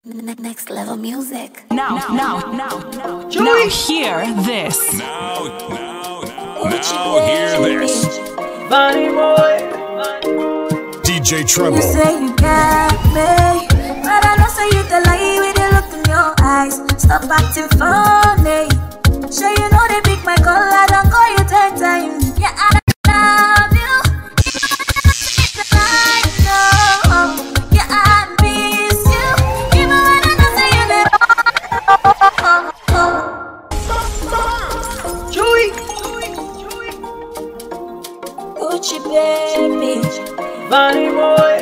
Ne- Next level music. Now, now, now, now, now, hear this. Now, now, now, now hear this. Bunny boy. DJ You Treble. say you got me, but I know say you the lie with the look in your eyes. Stop acting funny. Sure you know they pick my call, I don't call you ten times. Yeah, I love you. I know. Yeah, I miss you. Even when I know say you there. Chewy. Gucci baby. Bunny boy.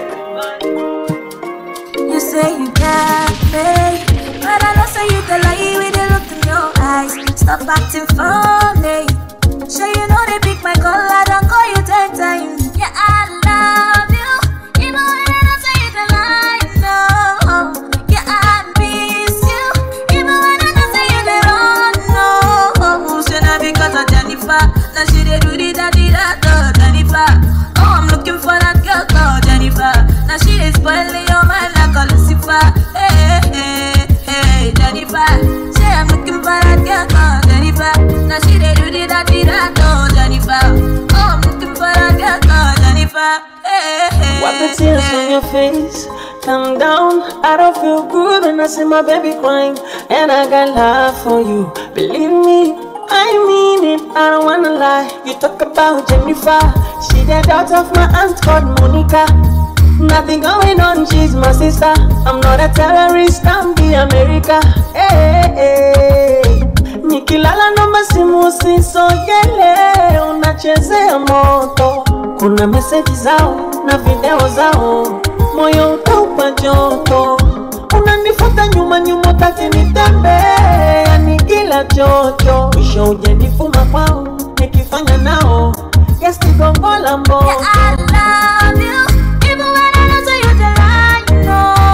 You say you got me, but I know say you the lie with the look in your eyes. Stop acting funny. Sure you know they pick my call, I don't call you ten times. Yeah, I love you, even when I don't say you the lie. No, yeah, I miss you, even when I don't say you the wrong. No, say now because of Jennifer, now she dey do the daddy da da Jennifer. Oh, I'm looking for that girl called Jennifer. Now she is spoiling your mind like a Lucifer. Hey, hey, hey, Jennifer. Say I'm looking for that girl called Jennifer. Now she dey do the daddy da da Jennifer. Oh, I'm looking for that girl called Jennifer. Hey, hey, Wipe the tears from your face. Calm down. I don't feel good when I see my baby crying. And I got love for you. Believe me, I mean it. I don't wanna lie. You talk about Jennifer. She the daughter of my aunt called Monica. Nothing going on, she's my sister. I'm not a terrorist, I'm the America. Hey, hey. Nikilala naomba simu usisogele, unachezea moto. Kuna meseji zao na video zao, moyo utaupa joto. Unanifuata nyuma nyuma, utaki nitembee, yani kila chocho. Mwisho ujanifuma kwao, nikifanya nao gesti gongo la mboto. Yeah, I love you, even when I don't say you the right.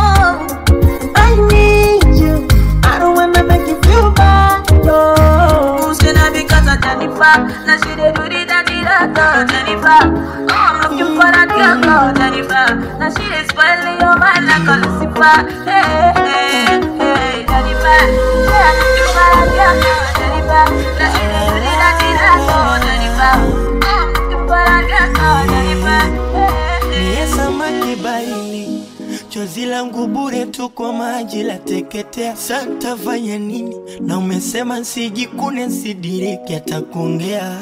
No. I need you. I don't wanna make you feel bad. No. Who's gonna because of Jennifer? Now she dey do the daddy da da Jennifer. Oh, I'm looking for that girl called Jennifer. Now she is spoiling your mind like a Lucifer. Hey, hey, hey, Jennifer. Yeah, I'm looking for that girl called Jennifer. Now she dey do the daddy da da Jennifer. Oh, I'm looking for that girl called Jennifer. Hey, hey. Niye samaki baharini, chozi langu bure tu kwa maji la teketea. Sasa fanya nini? Na umesema nsijikune nsidiriki hata kuongea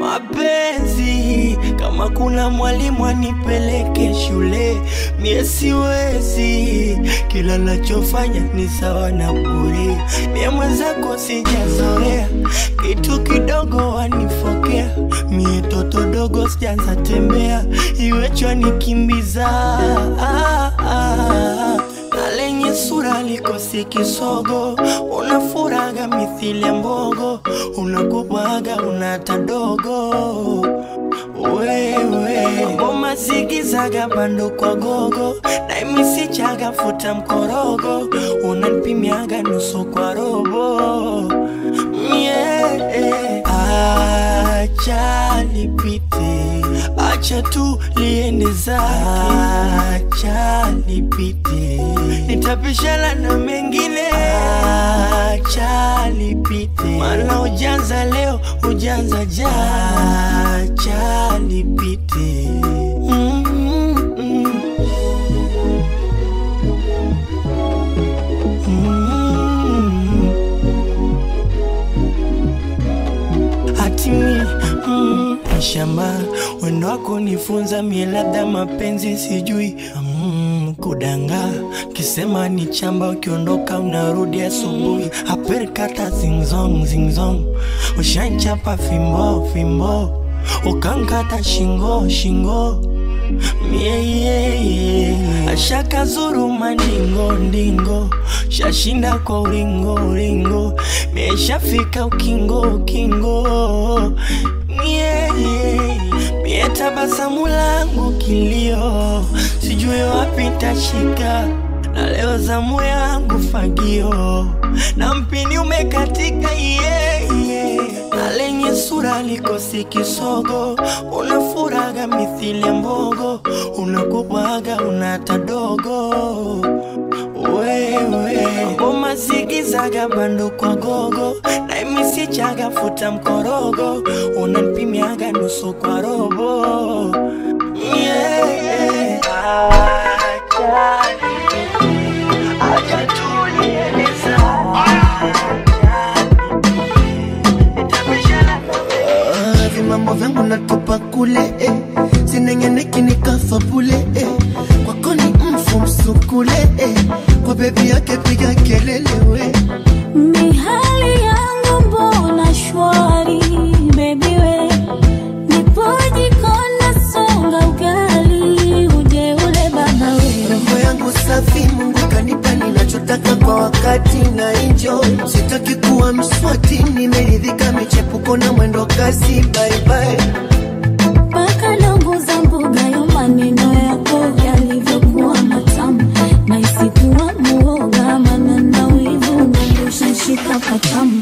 mapenzi. Kama kuna mwalimu anipeleke shule, mie siwezi. Kila nachofanya ni sawa na bure. Mie mwenzako sijazoea, kitu kidogo wanifokea. Mie toto dogo sijaanza tembea, iwechwa nikimbiza ah, ah. na lenye sura likosi kisogo, unafuraga mithili ya mbogo, unakubaga unata dogo wewe ngoma zigizaga bando kwa gogo na imisichaga futa mkorogo unanipimiaga nusu kwa robo yeah. acha lipite acha tu liende zake acha lipite nitapishana na mengine acha lipite mana ujanza leo ujanza jana acha lipite mm -mm. Mm. Hatimi mm, shamba wendo wako nifunza mie labda mapenzi sijui mm, kudanga kisema ni chamba ukiondoka unarudi asubuhi aperkata zingzong zingzong ushanchapa fimbo fimbo ukankata shingo shingo mie yeah, yeah. ashaka zuru mandingo ndingo shashinda kwa ulingo ulingo mieshafika ukingo ukingo mie yeah. mie tabasamu langu kilio sijui wapi tashika na leo zamu yangu fagio na mpini umekatika yeah, yeah. na lenye sura likosi kisogo unafuraga mithili ya mbogo unakubwaga unata dogo wewe ngoma zigizaga bando kwa gogo na imisichaga futa mkorogo unanipimiaga nusu kwa robo yeah. Acha acha tulieleza Ah, vimambo vyangu natupa kule eh. sinengeneki nikafa bule eh. kwako ni mfu msukule eh. kwa bebi yake piga kelele we Mihali yangu mbona shwari baby we Nipoji kona songa ugali uje ule baba we roho yangu safi mungu kanipa ninachotaka kwa wakati na enjoy sitaki kuwa mswati nimeridhika michepuko na mwendo kasi baibai Paka longo za mboga yo maneno yako yalivyokuwa matamu na isikuwa muoga maana na wivu nandusha shika patamu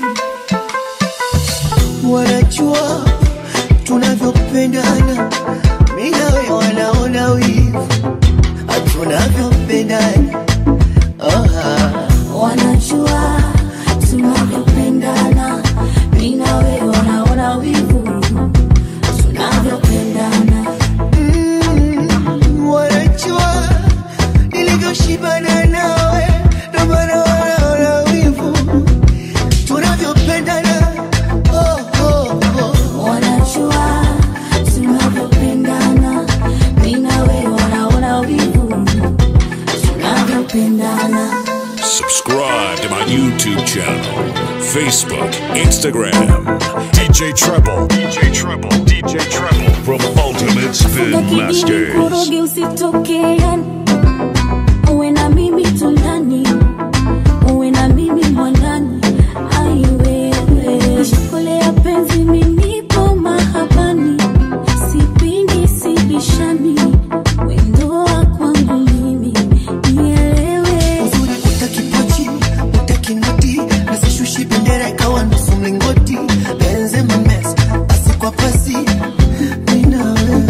wanajua tunavyopendana mi nawe wanaona wivu tunavyopendana oh, wanajua tunavyopendana mi na wewe wanaona wivu tunavyopendana mm, wanajua nilivyoshibana nawe ndo maana wanaona wivu tunavyopendana oh, oh, oh. wanajua tunavyopendana mi na wewe wanaona wivu tunavyopendana Subscribe to my YouTube channel, Facebook, Instagram. DJ Treble. DJ Treble. DJ Treble. From Ultimate Spin Masters. koroge usitoke yani uwe na mimi tundani uwe na mimi mwandani aiwewe shukule ya penzi minipo mahabani sipingi sibishani wendoa kwangu mimi nielewe uzuri utakipochi utakinoti nasishushi bendera ikawa nusu mlingoti benze memes pasi kwa pasi mina wewe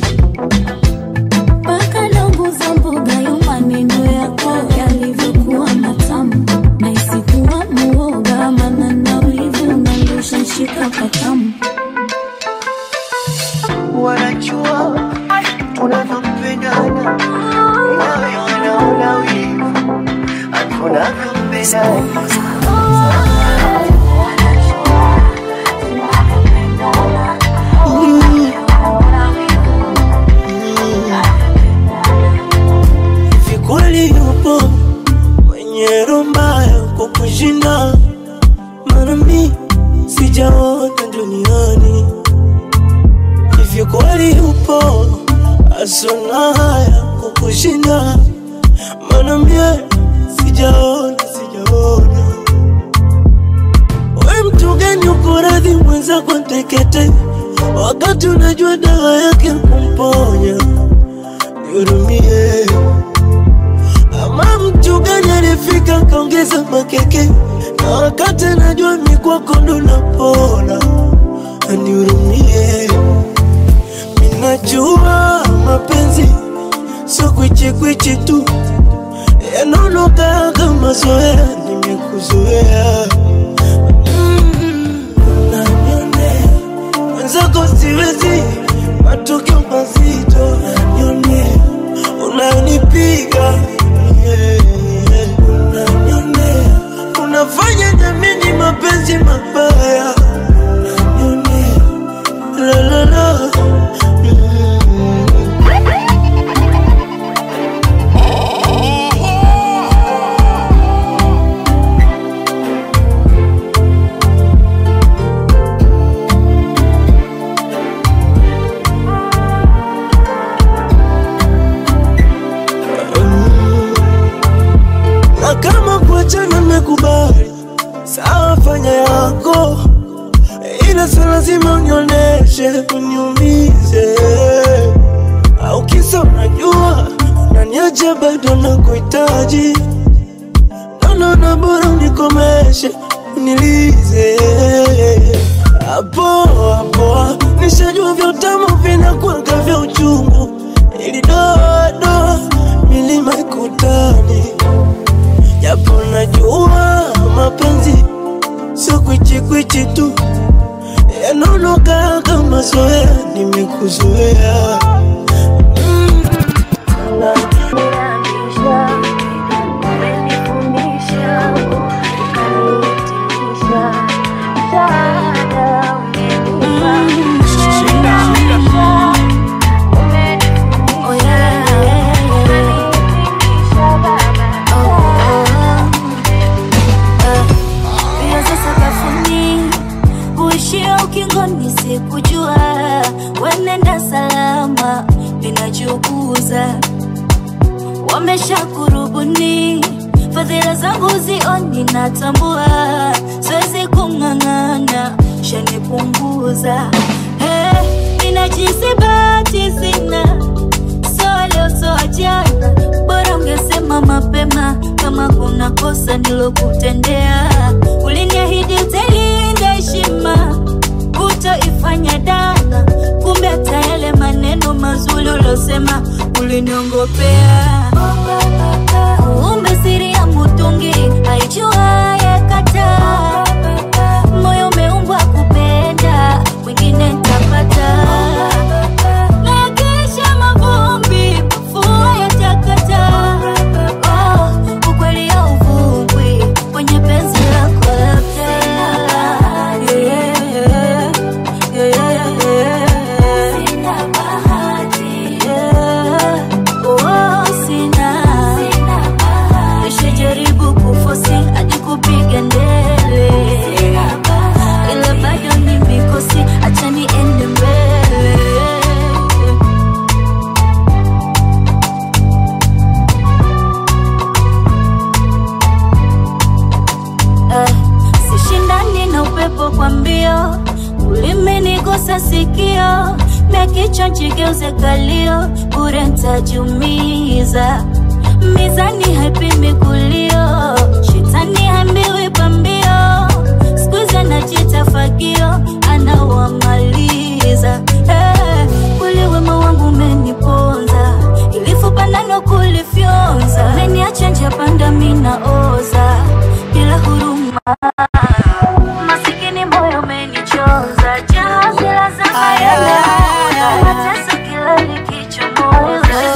mpaka longo za mboga yo maneno yako yalivyokuwa matamu na isikuwa muoga maana na wivu nandusha shika patamu wanajua tunavyopendana nawe wanaona wivu tunavyopendana hivi kweli yupo mwenye roho mbaya kukushinda maana mi sijaona duniani hivyo kweli yupo asona haya kukushinda maana mie sijaona sijaona we mtu gani uko radhi mwenzako ntekete wakati unajua dawa yake kumponya nihurumie ama mtu gani alifika kaongeza makeke na wakati anajua mikwako ndo napona anihurumie minajua mapenzi sio kwichikwichi tu yanaonoka kama zoea nimekuzoea Mm, unanionea mwenzako siwezi matokeo mazito unanionea unanipiga yeah, yeah. unanionea unafanya jamini mapenzi mabaya unanionea la la la Mm. na kama kuachana mekubali, sawa, fanya yako, ila sio lazima unionyeshe uniumize, au kisa unajua unaniacha bado na kuhitaji naona bora unikomeshe unilize hapo hapo, nishajua vya utamu vinakwanga vya uchungu, ili doa doa milima ikutani maji tu yanaonoka kama zoea, nimekuzoea mm. Viaza sakafuni uishia ukingoni, sikujua wenenda salama, linajuguza wamesha kurubuni fadhila zangu zioni, natambua siwezi kung'ang'ana, shanipunguza hey, ninajisi bahati sina so leo so jana, bora ungesema mapema kama kuna kosa nilokutendea. Uliniahidi utalinda heshima, utoifanya dana, kumbe hata yale maneno mazuri ulosema uliniongopea. Umbe siri ya mutungi haijua yakata, moyo umeumbwa kupenda, wengine ntapata na kesha mavumbi mvua yatakata. Oh, ukweli hauvumi kwenye penzi lako labda. Yeah, yeah, yeah, yeah. Yeah. Oh, sina. Nishajaribu kufosi hadi kupiga ndele ila bado ni mikosi, acha niende mbele. Eh, sishindani na upepo kwa mbio, ulimenigusa sikio, mia kichwa njigeuze kalio, bure ntajumiza. Mizani haipimi kulio, shetani hambiwi pambio, skuizi anajita fagio, anawamaliza. Eh, kweli wema wangu umeniponza, ilifupa nano kulifyonza, meniacha njia panda minaoza bila huruma masikini moyo umenichoza jahazi la zama yanaona mateso kila likichomoza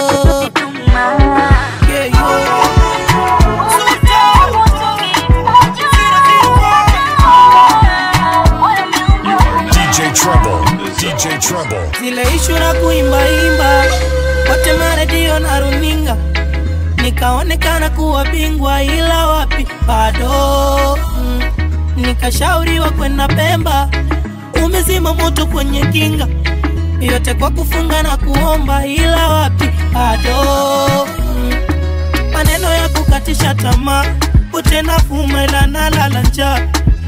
DJ Treble, DJ Treble. zile ishu na kuimbaimba wote maredio na runinga nikaonekana kuwa bingwa ila wapi bado mm. nikashauriwa kwenda pemba umezima moto kwenye kinga yote kwa kufunga na kuomba ila wapi bado mm. maneno ya kukatisha tamaa utena fuma ila nalala njaa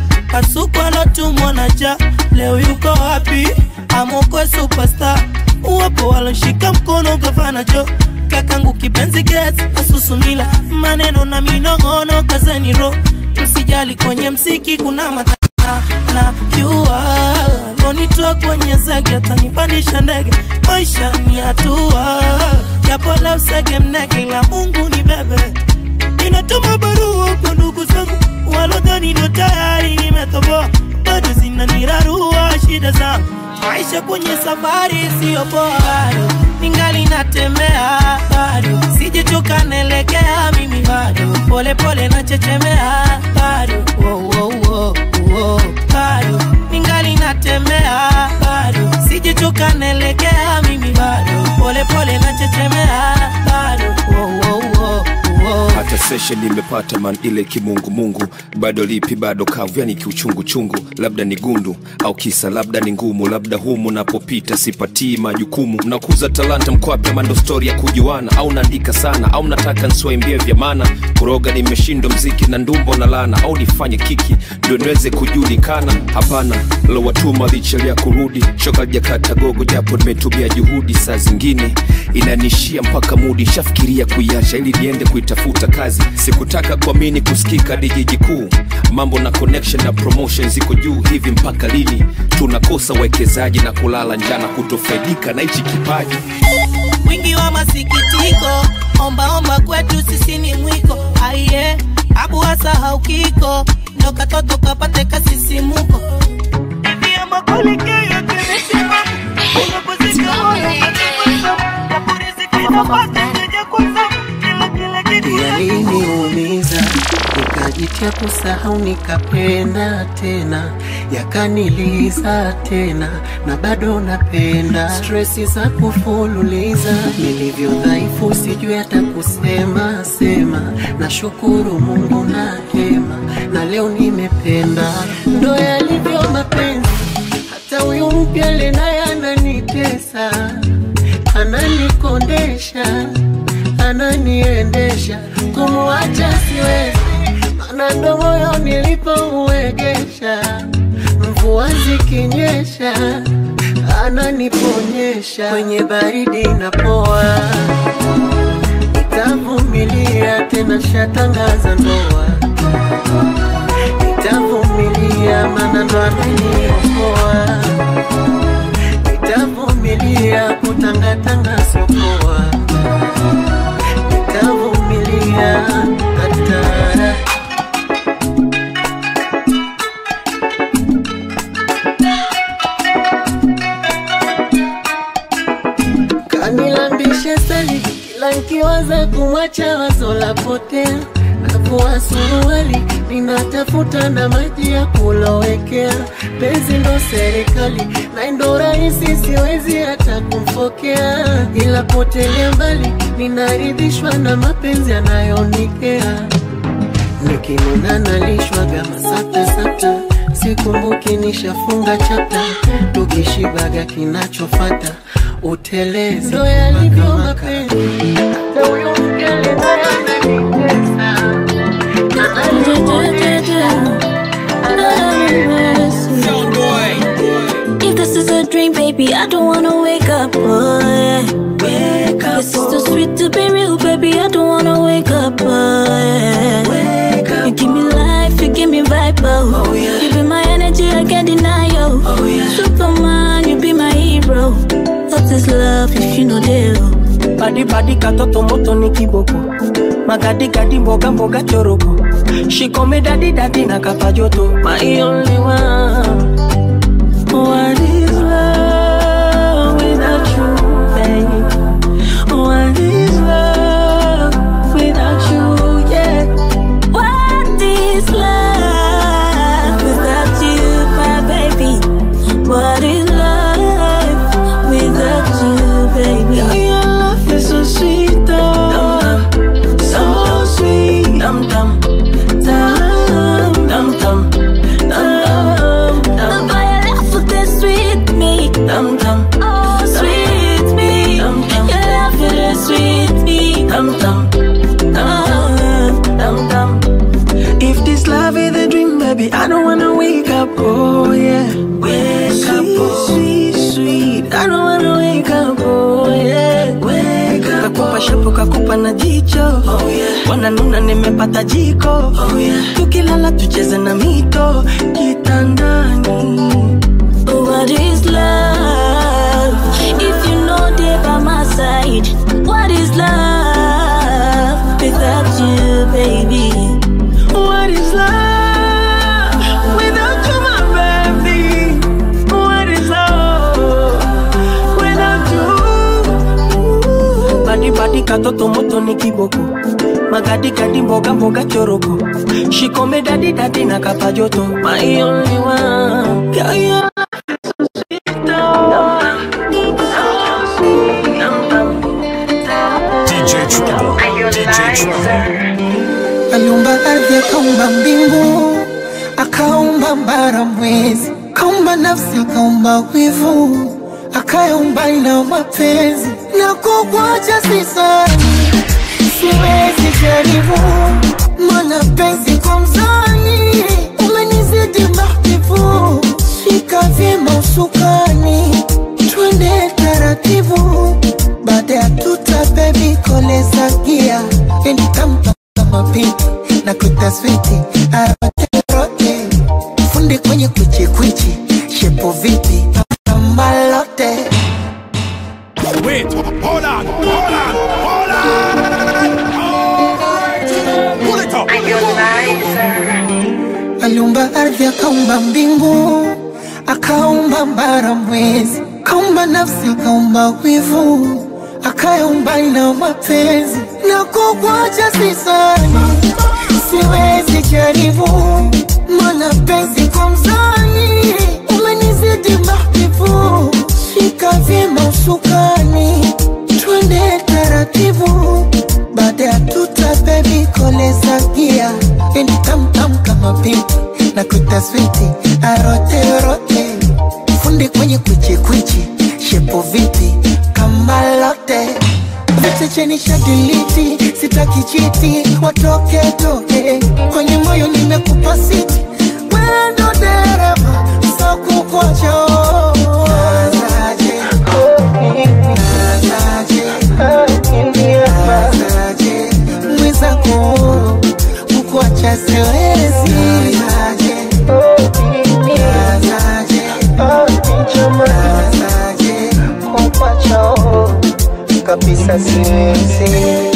kasuku alotumwa na ja leo yuko wapi amokwe superstar uwapo waloshika mkono gavana jo kakangu kipenzi get asusumila maneno na minong'ono kazeni ro msijali kwenye msiki kuna matana na jua lonitoa kwenye zege atanipandisha ndege maisha ni hatua japo la usege mnege la mungu ni bebe ninatuma barua kwa ndugu zangu walodhani ndo tayari nimetoboa bado zinanirarua shida zangu maisha kwenye safari siyo poa bado ningali natembea bado sijechoka naelekea mimi bado polepole nachechemea bado wow, wow, wow, wow. bado ningali natembea bado sijechoka naelekea mimi bado polepole nachechemea bado wow, wow, wow, wow. hata session nimepata man ile kimungumungu bado lipi bado kavu yani kiuchunguchungu labda ni gundu au kisa labda ni ngumu labda humu napopita sipatii majukumu mnakuza talanta mkwape mando stori ya kujuana au naandika sana au mnataka nswaimbie vya maana kuroga nimeshindwa mziki na ndumbo na lana au nifanye kiki ndio niweze kujulikana hapana lowatuma lichelia kurudi shoka jakata gogo japo nimetumia juhudi saa zingine inanishia mpaka mudi shafikiria kuiacha ili niende kuitafuta kazi sikutaka kuamini kusikika hadi jiji kuu mambo na connection na promotion ziko juu hivi mpaka lini tunakosa uwekezaji na kulala njana kutofaidika na hichi kipaji mwingi wa masikitiko ombaomba kwetu sisi ni mwiko aiye abu hasa haukiko ndo katoto kapate kasisimuko Hivi ama kweli kaya kimesema, unapozika moyo unapata, naporizika inapata, nitaja kwanza, kila kila kitu yaliniumiza nikajitia kusahau nikapenda tena yakaniliza tena na bado napenda stresi za kufululiza nilivyo dhaifu sijui hata kusema sema na shukuru mungu na hema na leo nimependa ndo yalivyo mapenzi hata huyu mpya lenaye ananitesa ananikondesha ananiendesha kumwacha siwezi mana ndo moyo nilipouegesha mvua zikinyesha ananiponyesha kwenye baridi na poa nitavumilia tena shatangaza ndoa nitavumilia mana ndo ameniokoa nitavumilia kutangatanga siopoa nitavumilia hatara kanilambishe sali kila nkiwaza kumwacha wazo la potea navua suruali ninatafuta na maji ya kulowekea penzi ndo serikali na ndo rahisi siwezi hata kumfokea ila potelea mbali ninaridhishwa na mapenzi anayonikea nikinuna nalishwaga masaptasapta sikumbuki nishafunga chapta tukishibaga kinachofata utelezi ndo yalivyo mapenzi hata huyo mkele naye ananitesa If this is a dream, baby, I don't wanna wake up, boy. Wake up, this is too sweet to be real, baby. I don't wanna wake up, boy. Wake up, you give me life, you give me vibe, oh. oh yeah. You be my energy, I can't deny you. Oh yeah. Superman, you be my hero. What is love if you know deal? Badi badi katoto moto ni kiboko Magadi gadi mboga mboga choroko Shikome dadi dadi na kapa joto My only one What is love without you, babe? What is love without you, yeah? What is love without you, my baby? What is love without you, baby? Girl, your love is so sweet, oh. So sweet. Dum dum. Dum dum dum. Dum dum. The boy I love with this sweet me. Dum dum. Oh, sweet me. Dum, dum. Your love is sweet me. Dum dum. Dum dum dum. If this love is a dream, baby, I don't wanna wake up, oh yeah. Wake up, oh. sweet, sweet. I don't wanna wake up, oh yeah. Wake up, kakupa shapu kakupa na jicho, oh yeah. Wananuna nimepata jiko, oh yeah. Tukilala tucheze na mito kitandani. What is love? If you know they by my side, what is love without you, baby? What is love without you, my baby? What is love without you? Badi badi katoto moto ni kiboko magadi gadi mboga mboga choroko shikome dadi dadi na kapa joto my only one Girl, your love is so sweet, oh. So sweet. Dum, dum. DJ Trouble. DJ Trouble. aliumba ardhi akaumba mbingu akaumba mbara mwezi akaumba nafsi akaumba wivu akayaumba na mapenzi na kukwacha sisani siwezi jaribu mana penzi kwa mzani umenizidi mahbibu shika vyema usukani twende taratibu baada ya tuta bebi koleza gia enitampa kama pinki na kutaswiti aroterote fundi kwenye kwichikwichi shepo vipi amalote Wait, hold on, hold on, hold on. Pull it up. aliumba ardhi akaumba mbingu akaumba mbara mwezi akaumba nafsi akaumba wivu akayaumba na mapenzi na kukwacha sisani siwezi jaribu mana penzi kwa mzani umenizidi mahbibu shika vyema usukani twende taratibu baada ya tuta bebi koleza gia yani tamtam kama pipi na kutaswiti aroterote fundi kwenye kwichikwichi shepo vipi kama lote vete cheni shadiliti sitaki chiti watoke toke kwenye moyo nimekupa siti wendo dereva sakukocho mwizako kukuacha siwezi kukuacha kabisa siwezi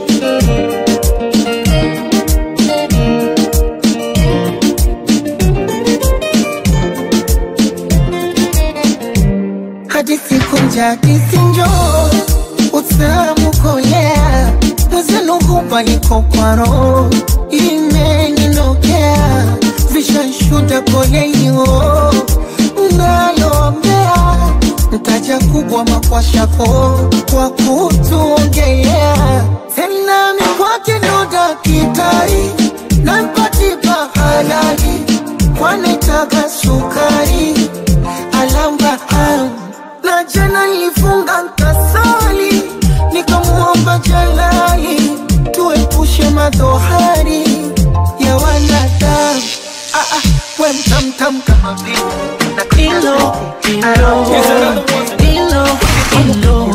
hadithi kunja hadithi njo utamu kolea mwezenu hupa niko kwa roho imeninokea vishanshuda poleio nalombea mtaja kubwa makwashako kwa kutuongelea tena mikwake ndo dakitari nampatipa halali kwanetaka sukari alamba am na jana nilifunga nkasali nikamuomba jalali tuepushe madhohari ya wanadamu ah, ah, we mtamtam kama vile Ilo, ilo, ilo, ilo,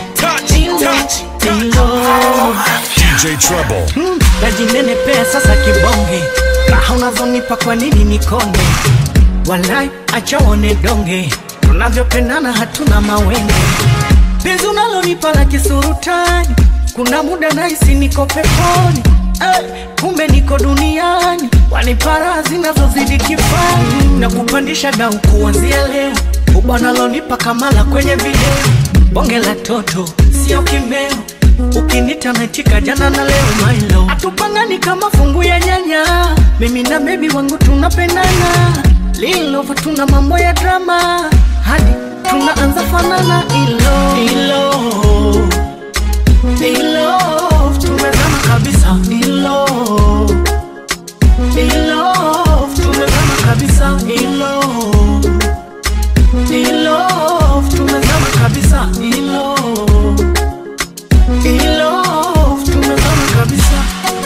ilo, ilo. DJ Treble. najinenepea sasa kibonge raha unazonipa kwa nini nikonde walai achaone donge tunavyopendana hatuna mawenge penzi unalonipa la kisurutani kuna muda nahisi niko peponi eh, kumbe niko duniani wanipara zinazozidi kifani na kupandisha dau kuanzia leo ubwanalonipa kamala kwenye video bonge la toto sio kimeo ukinita naitika jana na leo mailo atupangani kama fungu ya nyanya mimi na bebi wangu tunapendana lilova tuna mambo ya drama hadi tunaanza fanana ilo ilo ilo tumezama kabisa ilo ilo tumezama kabisa ilo ilo tumezama kabisa ilo in love tumezama kabisa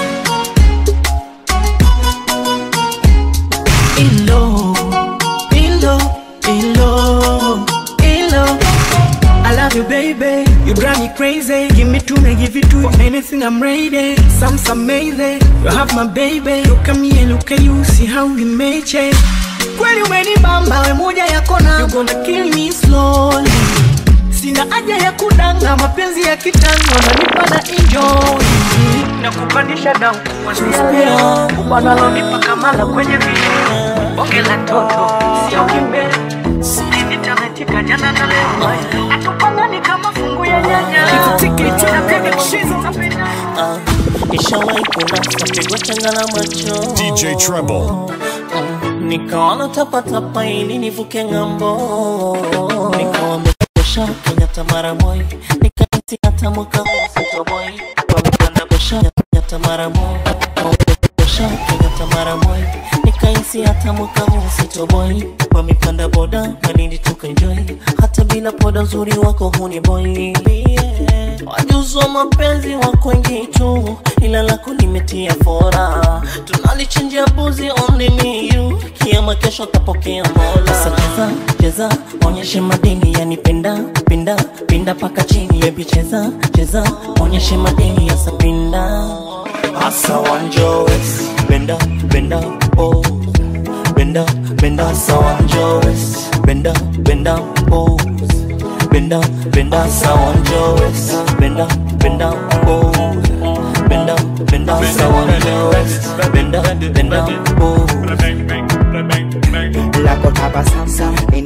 in love in love in love in love I love you baby you drive me crazy give me two me give you two anything I'm ready some some amazing you have my baby look at me and look at you see how we made change kweli umenibamba we moja ya kona you gonna kill me slowly sina haja ya kudanga mapenzi ya kitango nanipa na enjoy na kupandisha dau kuanzia ubanalonipa kamala kwenye video bonge la toto sio kimbe nitametika jana na leo atupangani kama fungu ya nyanya tikiti na baby shizo Ah, Nishawahi kunasa pigwa changa la macho DJ Treble. nikaona tapatapa ili nivuke ng'ambo, nikawamesha Kenyatta mara moja, nikahisi hata mwaka huu sitoboi, wamepanda besha Kenyatta mara moja, besha Kenyatta mara moja, nikahisi hata mwaka huu sitoboi, wamepanda boda Malindi tukaenjoy, hata bila poda uzuri wako huni boy yeah. Wajuzi wa mapenzi wako wengi tu, ila lako limetia fora, tunalichinjia buzi only me you, kiama kesho tapokea mola. Sasa cheza cheza, onyeshe madini yanipenda pinda pinda paka chini, baby cheza cheza, onyeshe madini yasa pinda asa wanjowes benda benda oh benda benda sawa njowes benda benda oh benda benda sawa njowes benda benda oh benda benda sawa njowes benda benda oh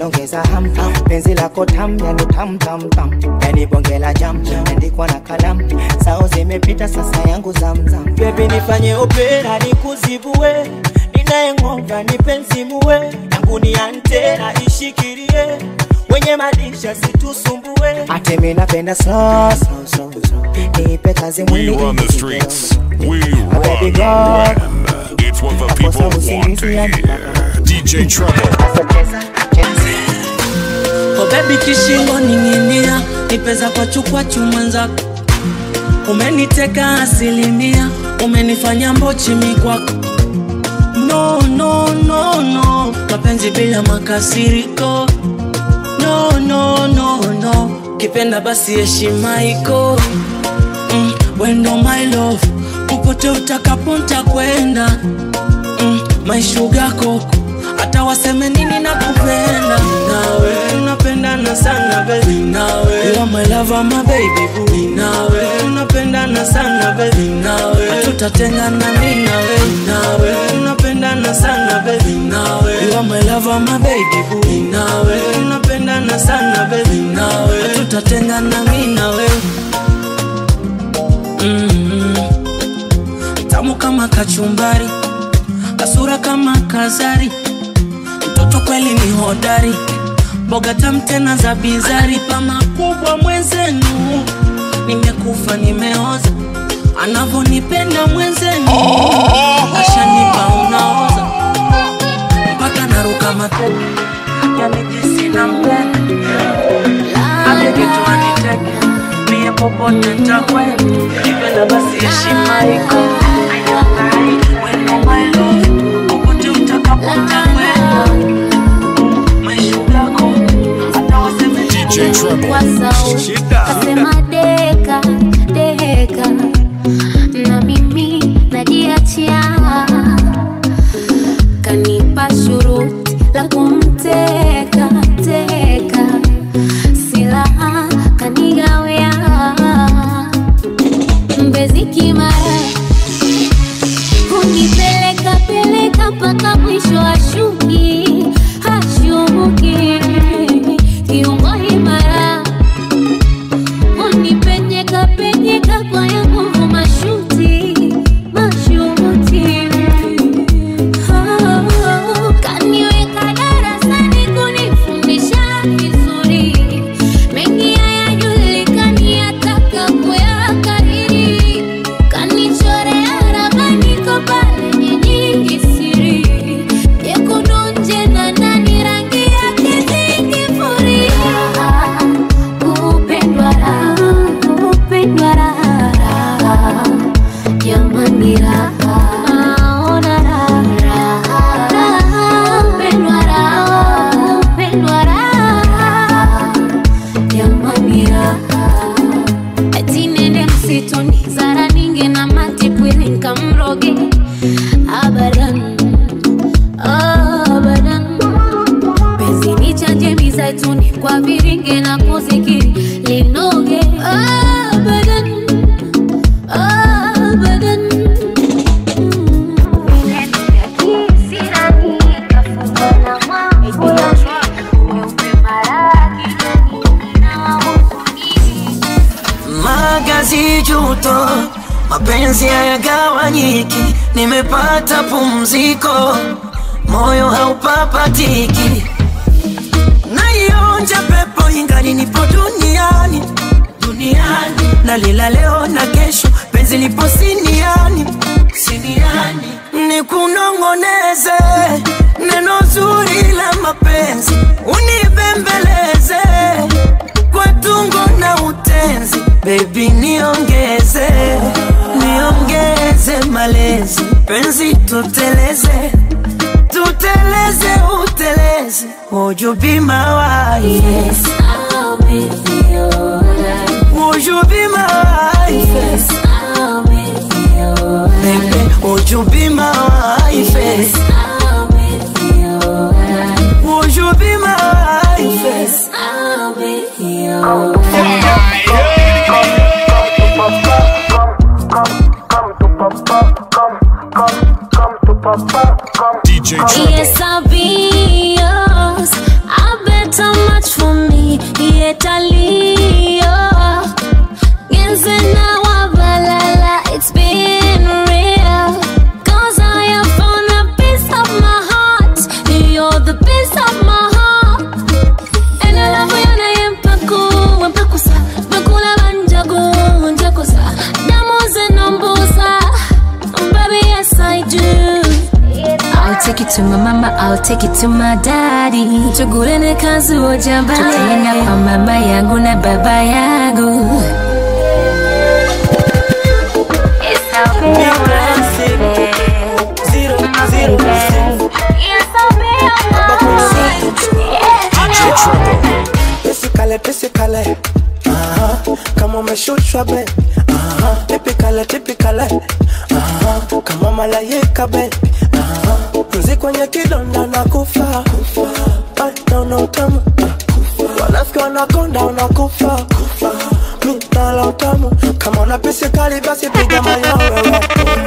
ongeza ham penzi lako tam yani tam tam tam yani bonge la jam andikwa na kalamu sao zimepita sasa yangu zamzam bebi nifanye opera nikuzibue ninayengonga nipenzimuwe yangu ni antena ishikilie wenye madisha situsumbue ate mi napenda slow slow slow slow nipe kazi We mwili run the ili streets. We A baby run the girl. web. It's what the people want to hear. DJ Treble. Oh baby kishingo ning'inia nipeza kwa chukwa chumwanzako umeniteka asilimia umenifanya mbochi mikwako no no no no mapenzi bila makasiriko no no no no kipenda basi heshima iko mm, wendo my love popote utakapo ntakwenda mm, my sugar koko hata waseme nini na kupenda nawe tunapendana sana baby nawe you are my lover my baby boo nawe tunapendana sana baby nawe hatutatengana mimi nawe nawe tunapendana sana baby nawe you are my lover my baby boo nawe tunapendana sana baby nawe hatutatengana mimi nawe mm tamu kama kachumbari kasura kama kazari mtoto kweli ni hodari mboga tamu tena za bizari pa makubwa mwenzenu nimekufa nimeoza anavonipenda mwenzenu ashanipa unaoza mpaka naruka mateke yani jinsi na mpenda apegetuaniteke mie popote ntakwenda kipenda basi heshima iko Wendo my love, popote utakapo ntakwenda maisha yako hata waseme DJ Treble. kwa sauti kasema deka deka na mimi najiachia kanipa shuruti la kumteka teka silaha kanigawea mbezi kimara kunipeleka peleka mpaka mwisho ashuki hashuki kiungo imara unipenyeka penyeka kwa ya nguvu mashuti mashuti Oh, kaniweka darasani kunifundisha vizuri mengi hayajulikani ataka kuyakariri kanichorea ramani ko pale nyingi siri jekundu nje na ndani rangi yake zingifuria kupendwa raha kupendwa raha jamani raha naona raha raha kupendwa raha kupendwa raha jamani raha ati nende msituni zara ninge na matipwili nkamroge abadan abadan penzi ni chanje mizaituni kwa viringe na kuzikiri linoge abadan abadan magazi juto mapenzi hayagawanyiki nimepata pumziko moyo haupapatiki naionja pepo ingali nipo duniani duniani nalila leo na kesho penzi lipo siniani siniani nikunongoneze neno zuri la mapenzi unibembeleze kwa tungo na utenzi bebi niongeze niongeze malezi penzi tuteleze tuteleze uteleze would you be my wife Yes, I'll be your would you be my wife Yes, I'll be your baby would you be my wife Yes, I'll be your would you be my wife Yes, I'll be your DJ Treble. Yes, I'll be yours. I bet matter much for me, yet I leave. Genzena wa balala, it's been real. Cause I have found a piece of my heart. You're the piece of my heart. And I love you na yempaku, wempakusa. Bakula banjago, njakusa. Damu zinambusa. Baby, yes I do. I'll take it to my mama, I'll take it to my daddy. Tugulene kazi ojambale. Tutaenda kwa mama yangu na baba yangu. It's how we Big classic. Zero, zero, zero. It's how we DJ Treble. Pisikale, pisikale Aha, kama umeshushwa be Aha, tipikale, tipikale Aha, kama malaika be Aha, mzi kwenye kidonda na kufa Ay, naona utamu wanafiki wanakonda unakufa mi nala utamu kama una pisikali basi piga mayowewe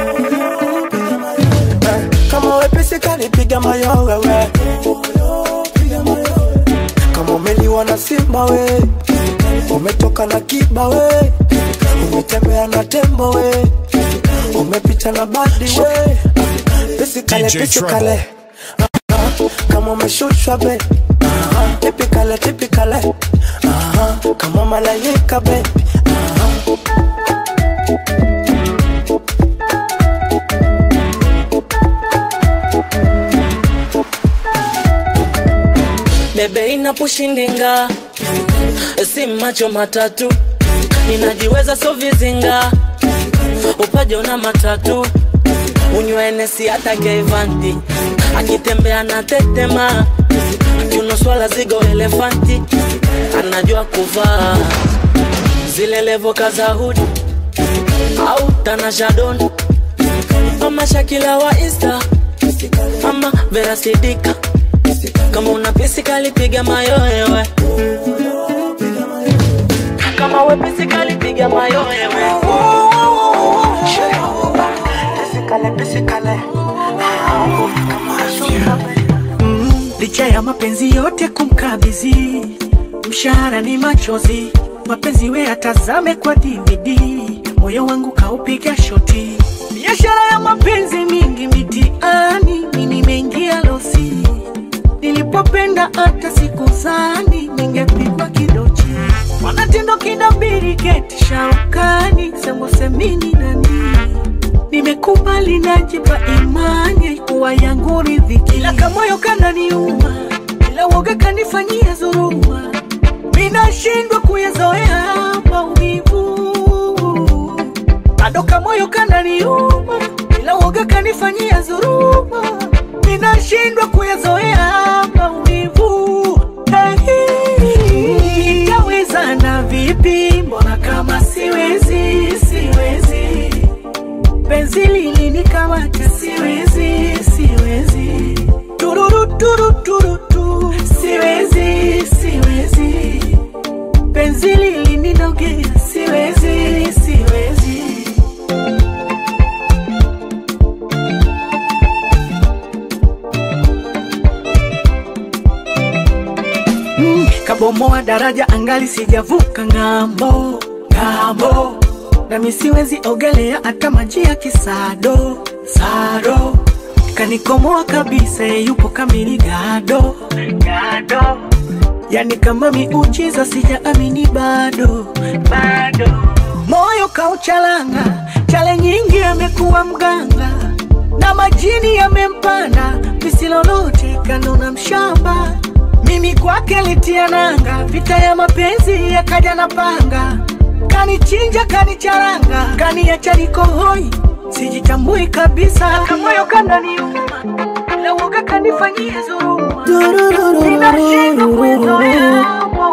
Eh, kama we pisikali piga mayowewe kama umeliwa na simba we umetoka na kiba we umetembea na tembo we umepita na badi we pisikale DJ pisikale Aha, kama umeshushwa be Aha, tipikale tipikale Aha, kama malaika be bebe inapushindinga si macho matatu ninajiweza so vizinga upaja una matatu unywenesi hata kevanti akitembea na tetema akiunoswala zigo elefanti anajua kuvaa zile levoka za hudi au tanashadon ama shakila wa insta ama verasidika kama una pisi kalipiga mayoewe kama we pisi kalipiga mayoewe pisikale pisikale licha ya mapenzi yote kumkabidhi mshahara ni machozi mapenzi we atazame kwa dvd moyo wangu kaupiga shoti biashara ya mapenzi mingi mitiani mi nimeingia losi nilipopenda hata siku zani ningepigwa kidochi wanatindo kinabiri keti shaukani semosemini nani nimekubali najipa imani kuwa yangu ridhiki ila kamoyo kananiuma ila woga kanifanyia dhuruma minashindwa kuyazoea maumivu bado kamoyo kananiuma ila woga kanifanyia dhuruma minashindwa kuyazoea maumivu hey, itawezana vipi mbona kama siwezi siwezi penzi lilinikamata siwezi siwezi tururu turu turu tu siwezi siwezi penzi lilininogea siwezi siwezi mm, kabomoa daraja angali sijavuka ng'ambo ng'ambo nami siwezi ogelea hata maji ya kisado sado kanikomoa kabisa yupo kamili gado gado yani kama miujiza sijaamini bado bado moyo kauchalanga chale nyingi amekuwa mganga na majini yamempanda misilolote kanona mshamba mimi kwake litia nanga vita ya mapenzi yakaja na panga kanichinja kanicharanga kaniacha niko hoi sijitambui kabisa kamoyo kananiuma ila woga kanifanyia dhuruma ninashindwa kuizoea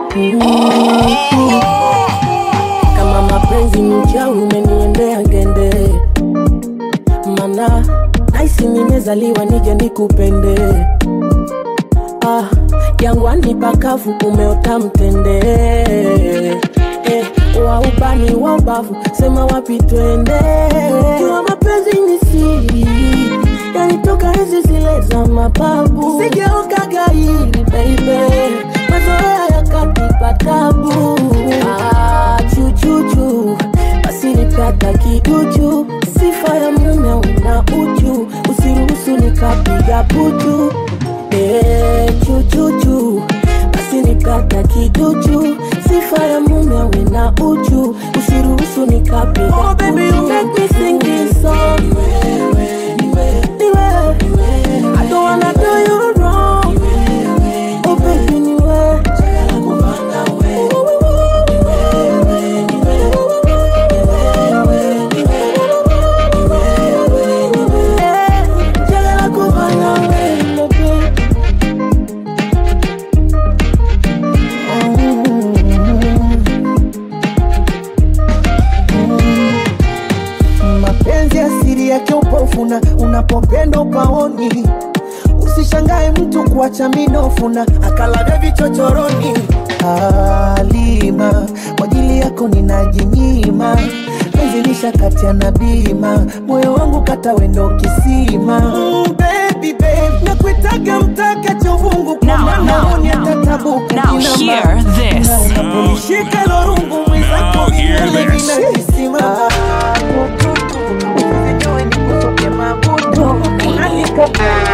kama mapenzi ni uchawi umeniendea gende mana naisi nimezaliwa nije nikupende ah, jangwani pakavu umeota mtende eh, wa ubani wa ubavu sema wapi twende jua mapenzi ni siri yanitoka hizi zile za mababu sigeoka gairi baby la butu eh, chuchuchu basi nikata kiduchu sifa ya mume awe na uchu usiruhusu nikapiga oh, baby, you make me sing this song Niwe. I don't wanna do you wrong Oh baby niwe Eh, njagala kuba nawe, baby. mapenzi asiri yake upofuna unapopenda upaoni usishangae mtu kuacha minofuna akalaga vichochoroni alima kwa ajili yako ninajinyima penzi lisha kati ya na bima moyo wangu kata wendo kisima mm, baby, babe, nakuitaga mtaka chovungu kwa Now, maana now, honi now. atatabuka Now kila hear mara. this. Unaponishika lorungu mwenzako Now hear milele this. ninakisima. Sijui nikusoke mabudu, unanika-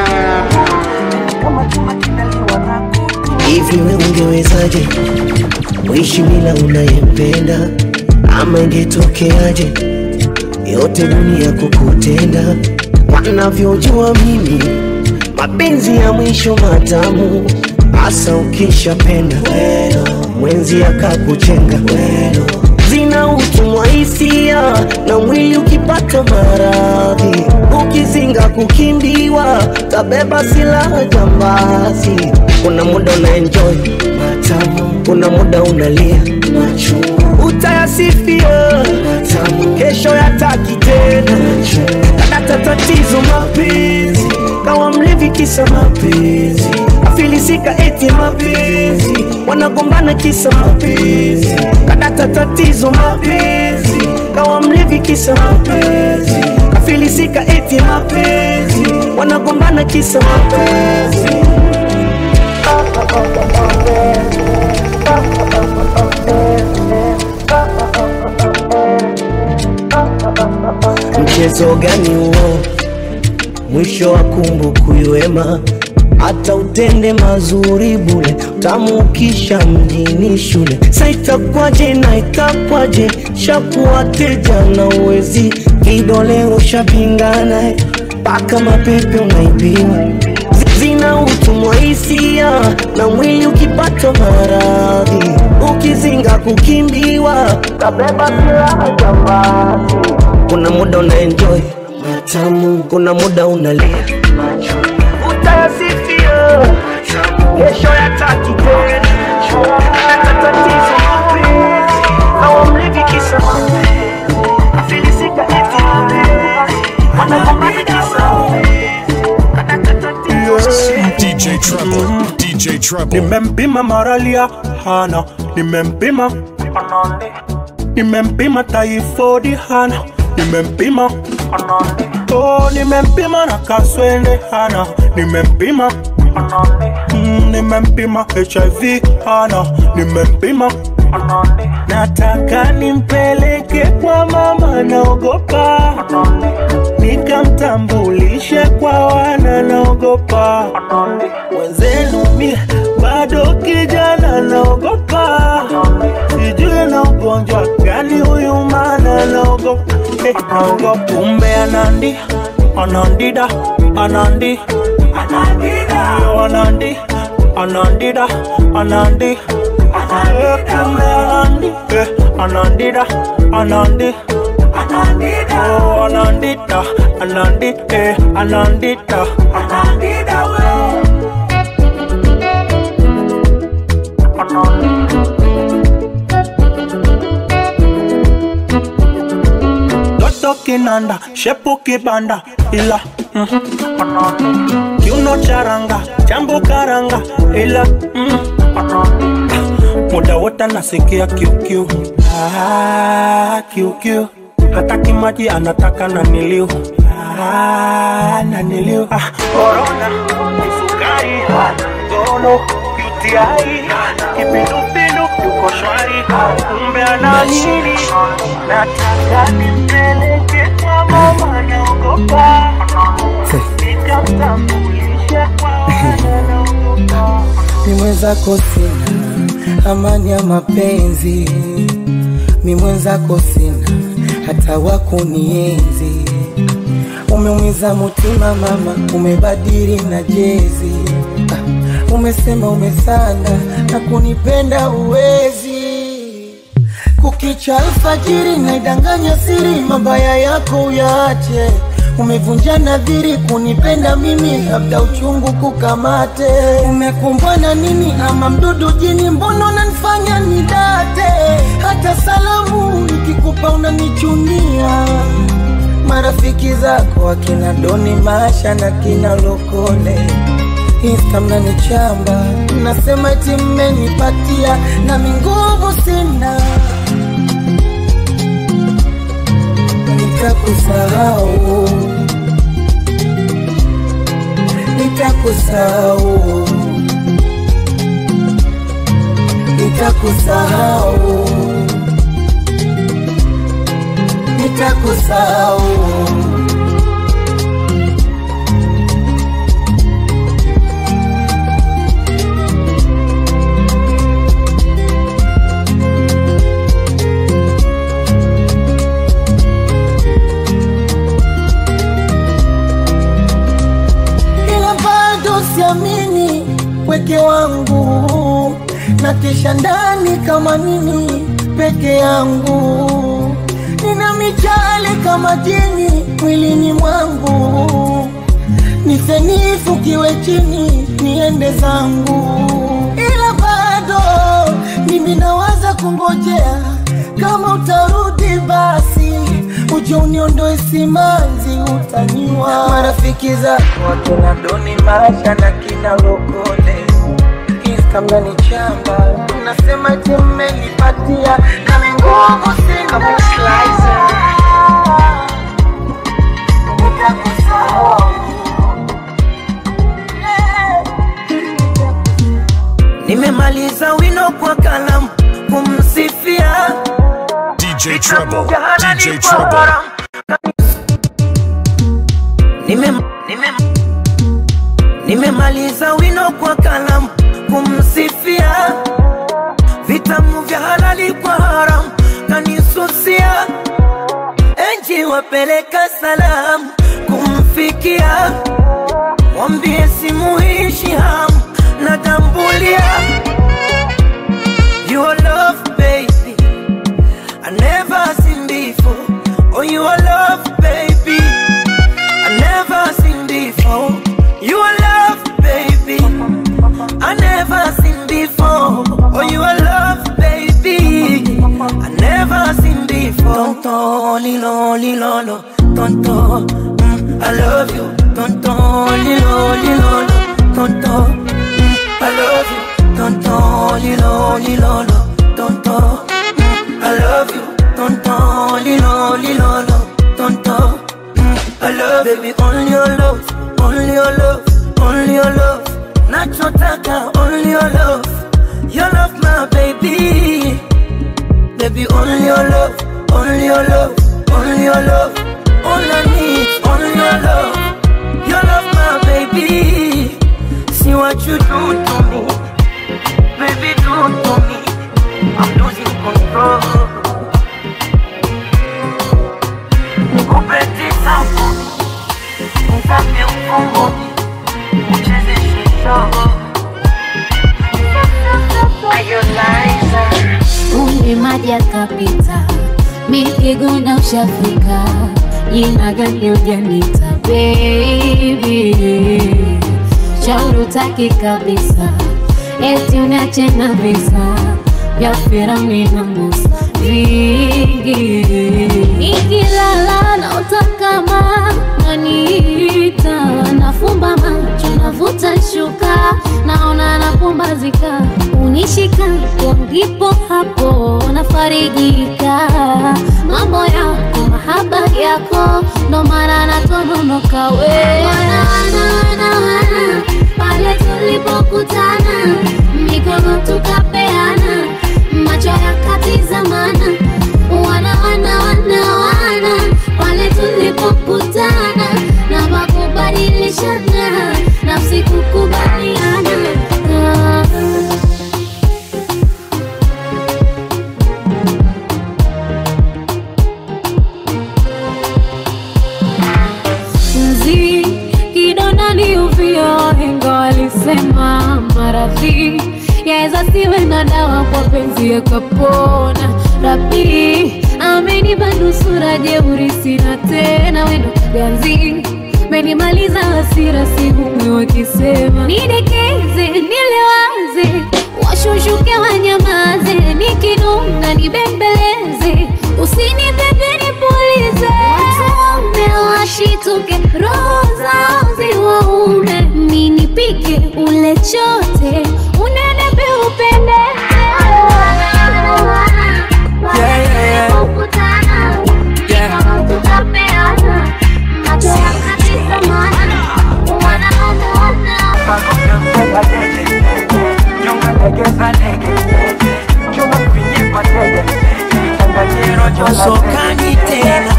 kama chuma kinaliwa na kutu. hivi we ungewezaje kuishi bila unayempenda ama ingetokeaje yote dunia kukutenda wanavyojua mimi mapenzi ya mwisho matamu hasa ukishapenda mwenzi akakuchenga zina utumwa hisia na mwili ukipata maradhi ukizinga kukimbiwa tabeba silaha jambazi kuna muda una enjoy matamu kuna muda unalia machungu utayasifia matamu kesho yataki tena kadata tatizo mapenzi kawa mlevi kisa mapenzi afilisika eti mapenzi wanagombana kisa mapenzi kadata tatizo mapenzi kawa mlevi kisa mapenzi afilisika eti mapenzi wanagombana kisa mapenzi mchezo gani huo mwisho wa kumbukuiwema hata utende mazuri bule tamukisha mjini shule saitakwaje na itakwaje shakuwateja na uwezi vidole ushapingana mpaka mapepe unaibiwa Zi- zina utumwa hisia na mwili ukipata maradhi ukizinga kukimbiwa kabeba silaha jambazi kuna muda una enjoy matamu kuna muda unalia utayasifia kesho yataki tena hata tatizo mapenzi hawa mlevi kisa mapenzi afilisika eti mapenzi wanagombana kisa DJ Treble, DJ Treble. nimempima maralia hana nimempima nimempima taifodi hana nimempima oh, nimempima na kaswende hana nimempima mm, nimempima hiv hana nimempima nataka nimpeleke kwa mama naogopa nikamtambulishe kwa wana naogopa wenzenu mi bado kijana naogopa sijui na ugonjwa gani huyu mana naogopa eh, naogopa kumbe anandi anandida anandi Yo, anandi anandida anandi Eh, kumbe anandi eh, anandida anandi Oh, anandita anandi eh, anandita anandida we Toto kinanda, shepu kibanda, ila mm, kiuno charanga, chambo karanga, ila mm, muda wote nasikia kiukiu ah, kiukiu hata kimaji anataka na niliu ah, na niliu ah, korona sukari gono UTI kipindupindu yuko shwari kumbe ana nini nataka nimpeleke kwa mama naogopa nikamtambulishe mwenzako sina amani ya mapenzi, mi mwenzako sina hata wakunienzi. Umeumiza mutima mama, umebadili na jezi ah, umesema umesanda na kunipenda uwezi kukicha alfajiri naidanganya siri, mabaya yako uyaache. Umevunja nadhiri kunipenda mimi, labda uchungu kukamate. Umekumbwa na nini ama mdudu jini? Mbona unanifanya nidate? Hata salamu nikikupa unanichunia. Marafiki zako akina Doni Masha na kina Lokole Insta mnanichamba, mnasema eti mmenipatia, nami nguvu sina. Nitakusahau, nitakusahau, nitakusahau, nitakusahau. ila bado siamini weke wangu na kisha ndani kama nini peke yangu nina michale kama jini mwilini mwangu nifenifukiwe chini niende zangu ila bado mimi nawaza kungojea kama utarudi basi uje uniondoe simanzi utaniwa marafiki zako wakina doni masha na kina lokole Insta mnanichamba mnasema eti mmenipatia kama nguvu sina Nitakusahau. nimemaliza wino kwa kalamu kumsifia DJ Treble, DJ Treble. Nime, nime, nimemaliza wino kwa kalamu kumsifia vitamu vya halali kwa haramu kanisusia enji wapeleka salamu kumfikia mwambie simuishi hamu natambulia your love baby I never seen before oh your love baby I never seen before your love baby I never seen before oh your love baby I never seen before tonto lilo lilolo tonto mm, I love you tonto lilo lilolo tonto mm, I love you tonto lilo lilolo tonto mm, I love you tonto lilo lilolo tonto mm, I love baby only your love only your love only your love nachotaka only your love your love my baby baby only your love only your love only your love all I need only your love your love my baby see what you do to me baby do to me I'm losing control nikupe zangu nikape ufunguni ucheze shisho Kumbe maji yakapita, mikiguna ushafika, jina gani ujanita baby, shauri utaki kabisa, eti uniache na visa vya Firauni na Musa vingi, nikilala naota kama naniita, nafumba macho navuta shuka, naona napumbazika, unishika ndipo hapo nafarijika, mambo yako mahaba yako, ndo maana natononoka we wana, wana, wana, wana, pale tulipokutana mikono tukapeana macho yakatizamana wana wana wana wana pale tulipokutana na makubadilishana nafsi kukubaliana Ah. maradhi yaweza siwe na dawa kwa penzi yakapona rabi amenipa nusura jeuri sina tena wendo ganzi menimaliza hasira sihumwi wakisema nidekeze nilewaze washushuke wanyamaze nikinuna nibembeleze usinibebe nipulize watume washituke roho zao ziwaume ninipike ule chote unenepe upendeze Sokani tena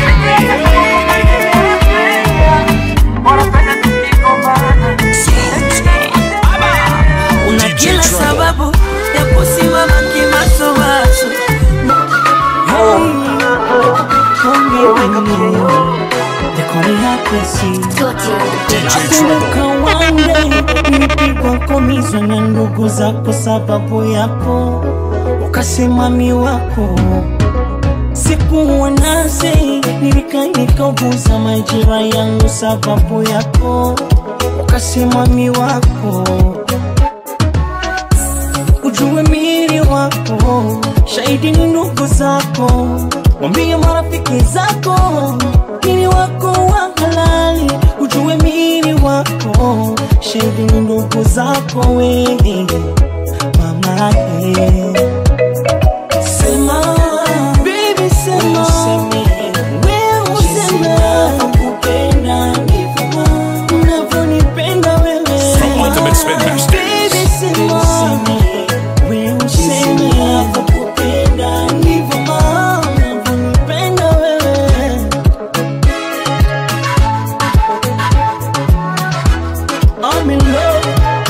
una kila sababu ya kusimama kimasomaso nilipigwa komizwa na ndugu zako sababu yako ukasema mi wako sikuwa nasi nilika nikauguza majira yangu sababu yako ukasema mi wako ujue mili wako shahidi ni ndugu zako wambie marafiki zako mili wako wa halali ujue mili wako shahidi ni ndugu zako wewe mama eh. Sema, baby, sema. Wewe useme. Nakupenda ndivyo unavyonipenda wewe. From Ultimate Spin Masters. Baby, sema. Wewe useme. Nakupenda ndivyo unavyonipenda wewe. I'm in love.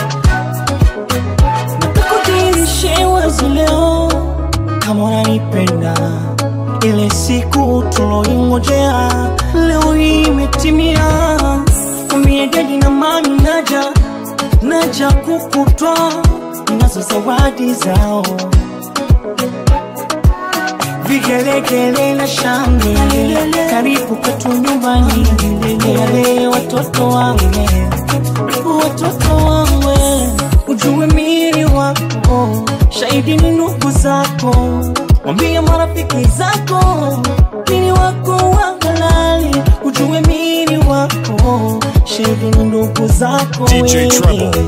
Nakudhihirishe wazi leo kama unanipenda ile siku tuloingojea leo hii imetimia umie dedi na mami naja naja kukutwa nazo zawadi zao vigelegele na shangwe karibu kwetu nyumbani yale watoto wangu watoto wangu ujue mili wako shahidi ni ndugu zako wambie marafiki zako mili wako wa halali ujue mili wako shahidi ni ndugu zako DJ wewe. Treble.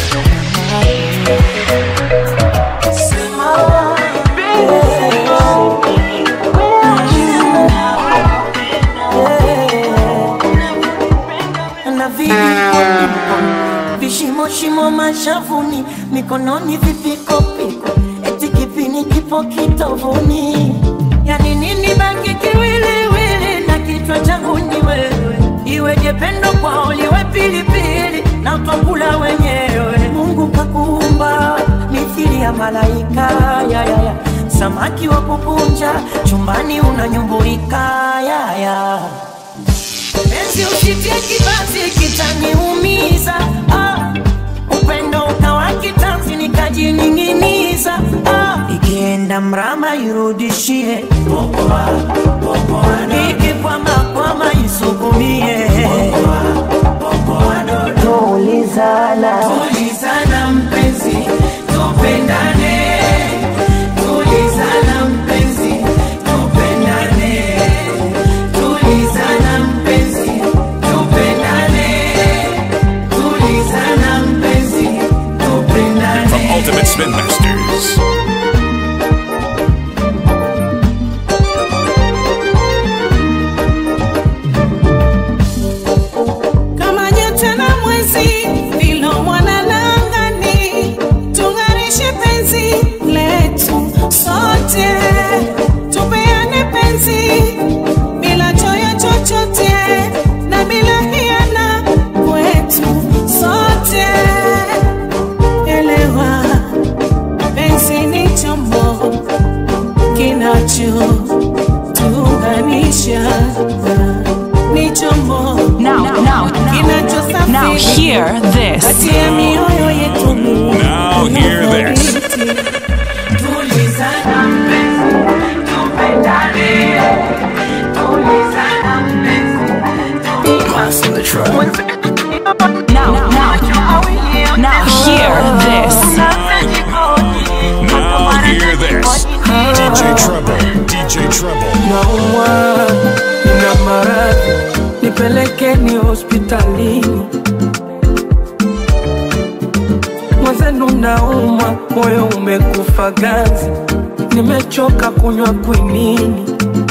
na viliko vishimo shimo mashavuni mikononi vipikopiko eti kipini kipo kitovuni yani nini baki kiwiliwili na kichwa changu ni wewe iweje pendo kwao liwe pilipili na twakula wenyewe mungu kakuumba mithili ya malaika ya, ya, ya. samaki wa kukunja chumbani unanyumbuika ya, ya. Penzi usitie kibanzi kitaniumiza ah. Upendo ukawa kitanzi nikajining'iniza ah. Ikienda mrama irudishie ikikwamakwama isukumie Tulizana Tulizana mpenzi tupendane Tulizana mpenzi tupendane Tulizana mpenzi tupendane Tulizana mpenzi tupendane From Ultimate Spin Masters. kama nyota na mwezi vilo mwana na angani tung'arishe penzi Now hear this. kati ya mioyo yetu Now hear this. tulizana mpenzi tupendane tulizana mpenzi Now, now, now hear this. Now hear this. DJ Treble. DJ Treble. naumwa nina maradhi nipelekeni hospitalini mwenzenu naumwa moyo umekufa ganzi nimechoka kunywa kwinini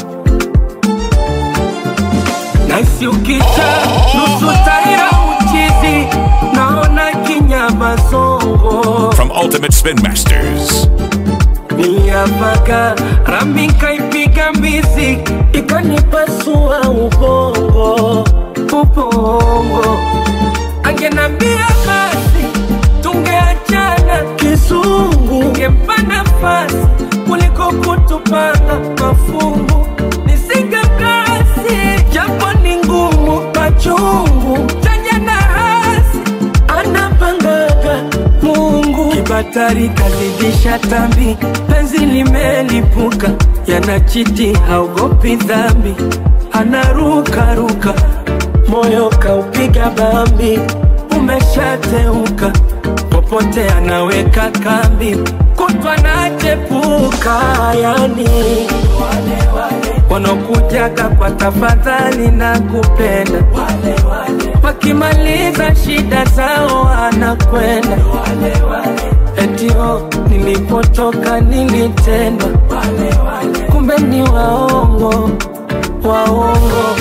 naisi ukita nusu taira uchizi naona kinyama zongo From Ultimate Spin Masters. niliapaka rami nkaipiga mbizi ikanipasua ubongo ubongo angenambia basi tungeachana kizungu ngempa nafasi kuliko kutupanga mafungu nisinge kasi japo ni ngumu machungu chanya na hasi anapangaga Mungu kibatari kazidisha tambi, penzi limelipuka, yanachiti haogopi dhambi, anarukaruka, moyo kaupiga bambi, umeshateuka, popote anaweka kambi, kutwa nachepuka, yani wanaokujaga kwa tafadhali na kupenda wakimaliza shida zao anakwenda etio nilipotoka nilitendwa kumbe ni waongo waongo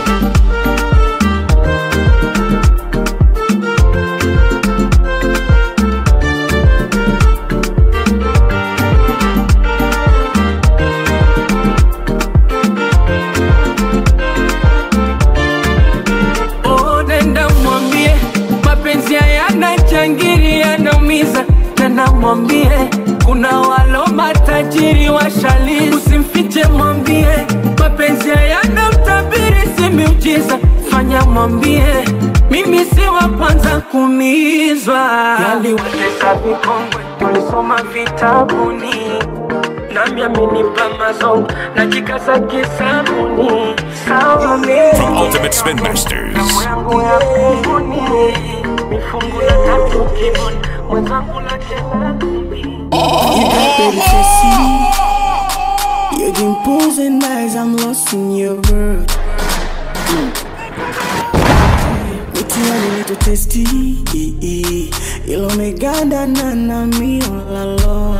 Oh, nenda mwambie mapenzi hayana changiri yanaumiza, nenda mwambie kuna walo matajiri washali, usimfiche mwambie mapenzi hayana utabiri, si miujiza, fanya mwambie mimi si wa kwanza kuumizwa, yaliwatesa vikongwe tulisoma vitabuni nami amenipa mazongo najikaza kisabuni sawa mimi From Ultimate Spin Masters. yangu ya kunguni mifungu ya tatu kibuni mwenzangu la tena You got baby sexy. Your dimples and eyes, I'm lost in your world. Mitiani nito testi, ilo meganda na nami olalo.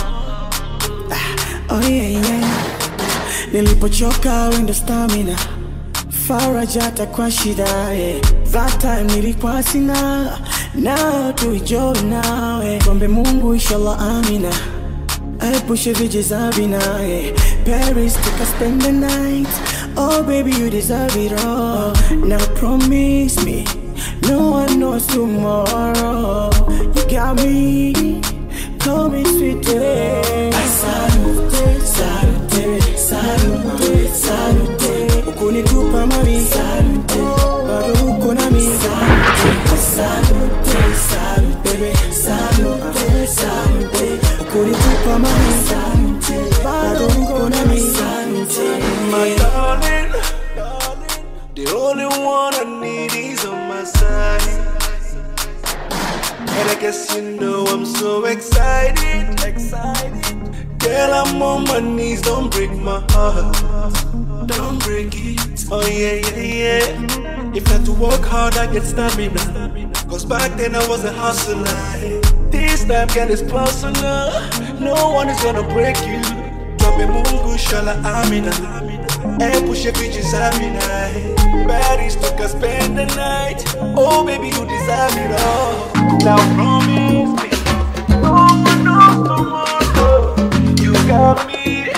Ah, Oh yeah yeah, nilipochoka wendo stamina faraja hata kwa shida yeah. That time nilikuwa sina now tuijoy nawe kombe Mungu inshallah amina aepushe vije za vina yeah. Paris take us spend the night Oh baby you deserve it all Now promise me No one knows tomorrow You got me Call me sweet Salute, salute, salute, salute Ukunitupa mami Salute, bado uko nami Salute, salute, salute, baby Salute, salute Ukunitupa mami Salute, bado uko nami Salute My darling, the only one I need is on my side. And I guess you know I'm so excited, excited. Girl, I'm on my knees, don't break my heart, don't break it. Oh yeah, yeah, yeah. If I had to work hard, I get stamina. Cause back then I was a hustler. This time, girl, it's personal. No one is gonna break you. Drop a mungu, shala amina. And push your bitches amina. Baddies took us spend the night. Oh, baby, you deserve it all. Now promise me. No one knows tomorrow. You got me.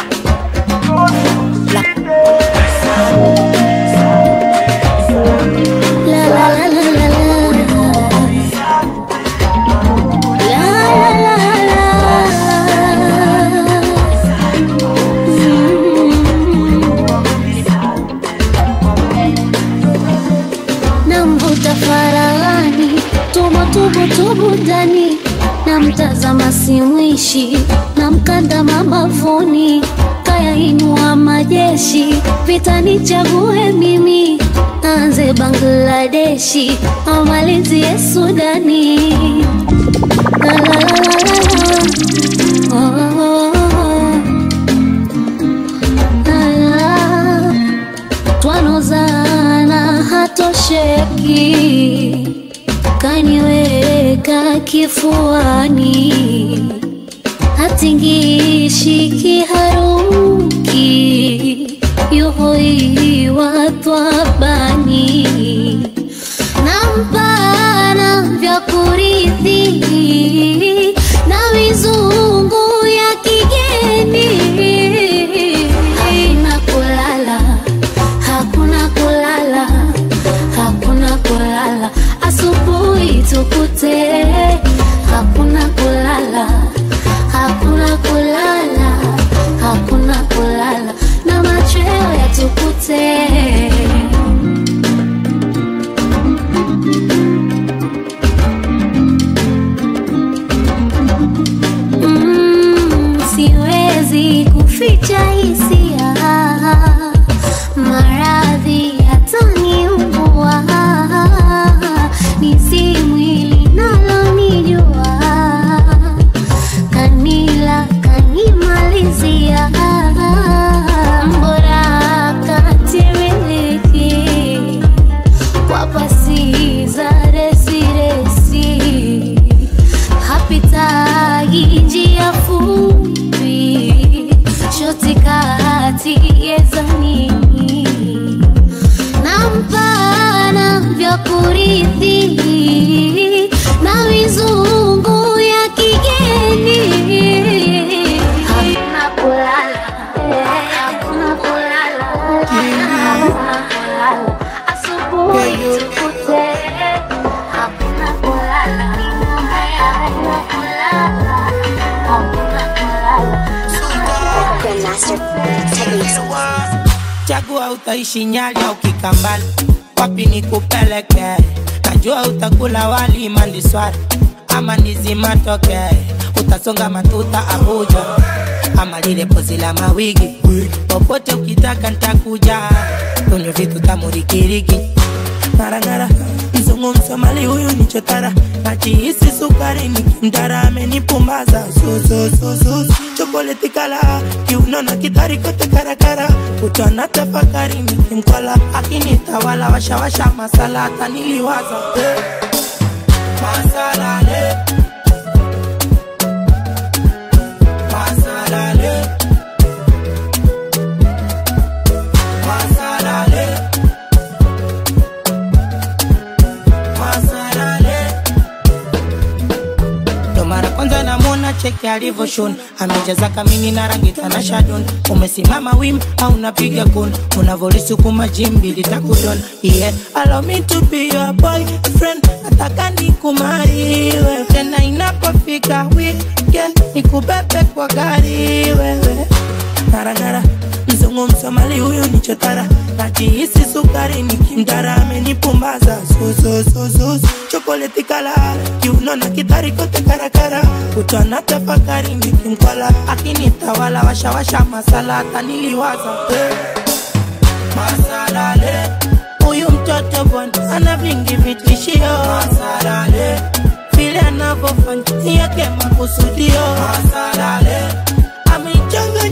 La la la la la la. La la la la. Namvuta faragani tubutubu ndani na mtazama simwishi na mkanda mabavuni kayainua majeshi vitani chague mimi anze bangladeshi amalizie sudani la, la, la, la, la. Oh, oh, oh. La, la. twanozana hatosheki kaniweka kifuani hatingishi kiharuki yuhoiwa twabani nampana vya kurithi na mizungu ya kigeni hakuna kulala hakuna kulala hakuna kulala asubuhi tukute hakuna kulala hakuna kulala hakuna kulala na machweo yatukute Mm, siwezi kuficha hisia maradhi yataniumbua nisi mwili nalonijua kanila kanimalizia mbora katimiliki kwa pasi za resiresi hapitagi njia fupi shoti kati yezanini na mpana vya kurithi na mizungu ya kigeni hakuna kulala hakuna kulala hakuna kulala asubuhi tukute hakuna kulala hakuna kulala hakuna kulala chagua utaishi nyali au kikambala wapi ni kupeleke najua utakula wali maliswari ama nizimatoke utasonga matuta abuja ama lile pozi la mawigi popote ukitaka ntakuja kwenye vitu tamurikiriki ngarangara mzungu msomali huyu ni chotara najihisi sukari nikimdara amenipumbaza susususus chokoleti kala kiuno na kitari kote karakara kutwana tafakari nikimkwala akinitawala washawasha masala hata niliwaza eh. masalale masalale masalale masalale ndo mara kwanza namwona cheki alivyoshona amejaza kamini na rangi tanashadon umesimama wim au napiga kun unavolisukuma jimbi litakudon yeah allow me to be your boyfriend nataka nikumariwe tena inapofika weekend nikubebe kwa gari wewe ngarangara mzungu msomali huyu ni chotara najihisi sukari nikimdara amenipumbaza susususus chokoleti kala kiuno na kitari kote karakara kutwana tafakari nikimkwala akinitawala washawasha masala hata niliwaza eh. masalale huyu mtoto bwana ana vingi vitishio masalale vile anavyofanya ni yake makusudio masalale ameichanga